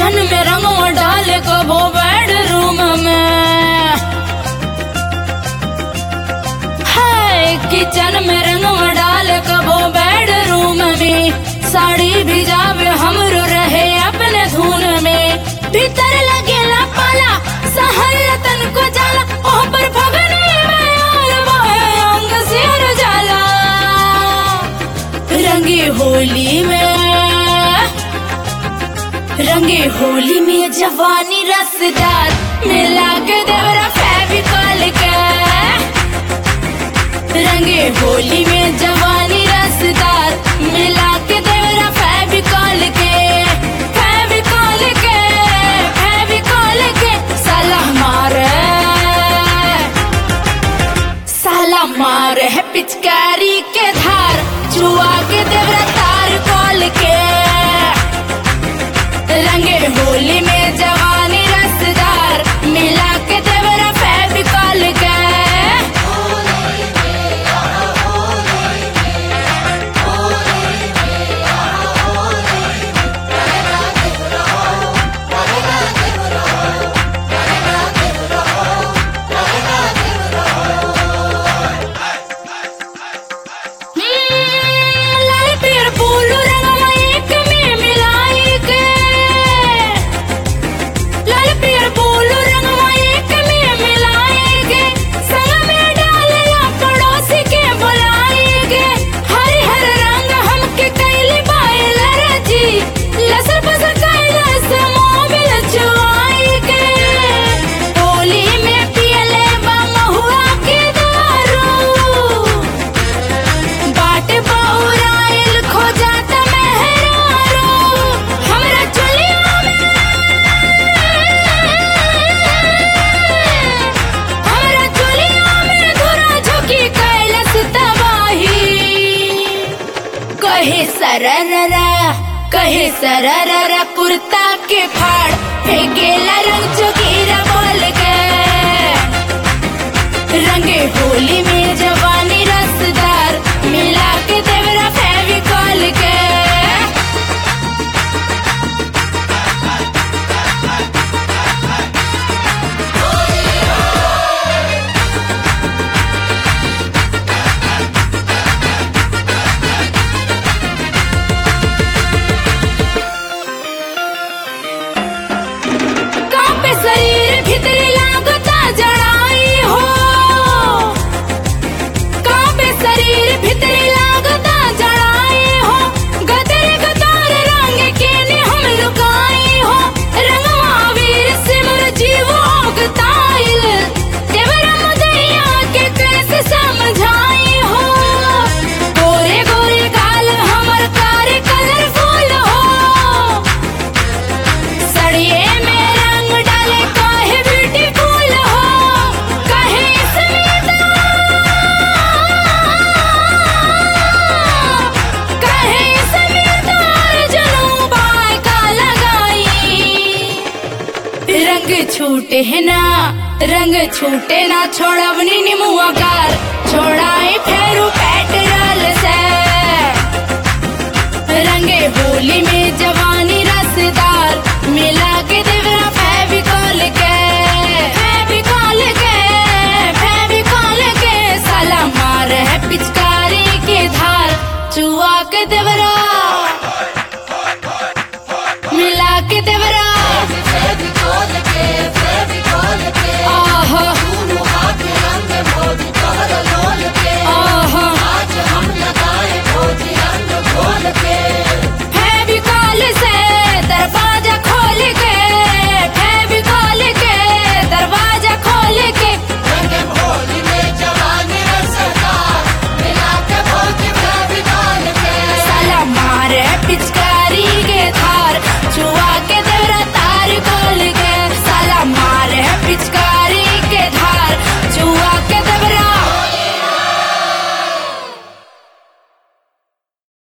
kitchen में रंगवा डाल कबो बेडरूम में हाय किचन में रंगवा डाल कबो बेडरूम में साड़ी भिजावे हमरो रहे अपने धुन में भीतर लगेला पाला सहर तन को जाला ओह पर फगने में आल बहे अंग सिर जाला रंगे होली में रंगे होली में जवानी रसदार मिला के देवरा फेविकॉल के रंगे होली में जवानी रसदार मिला के देवरा फेविकॉल के फेविकॉल के फेविकॉल के साला मारे साला मार है पिचकारी के धार जुआ के देवरा तार कॉल के रंगे होली में जवानी रसदार मिला के देवरा फेविकॉल के हम्म, लाल पीर फूल रंगवा एक में मिलाई के लाल पीर फूल रंगवा एक में मिलाई के संग में डालला पड़ोसी के बुलाएंगे हरे हर रंग हमके कैली बायल रजी लसर पसर कैला से मोबिल चुआई के होली में पियले बा महुआ के दारू बाट बौराइल खो जात मेहरारू हमरा चुलिया में हमरा चुलिया में धुरा झुकी कैलस तबाही कहे सरररा कहे सरररा कुर्ता के फाड़ फेंकेला रंग चुकीरा बोल के रंगे होली में जवानी रसदार मिला के देवरा फेविकॉल के कांपे शरीर भीतरी लागता जड़ाई हो कांपे शरीर भीतरी लागता जड़ाई हो गदर गदार रंग के ने हम लुकाई हो रंगवा वीर सिमर जीव ओगताइल देवरा मुदैया के कैसे समझाई हो गोरे गोरे गाल हमर कार कलरफुल हो सड़िए में रंग डाले काहे ब्यूटीफुल हो काहे स्मिता काहे स्मिता जनू बाय का लगाई रंग छूटे है ना रंग छूटे ना छोड़वनी निमुआ कार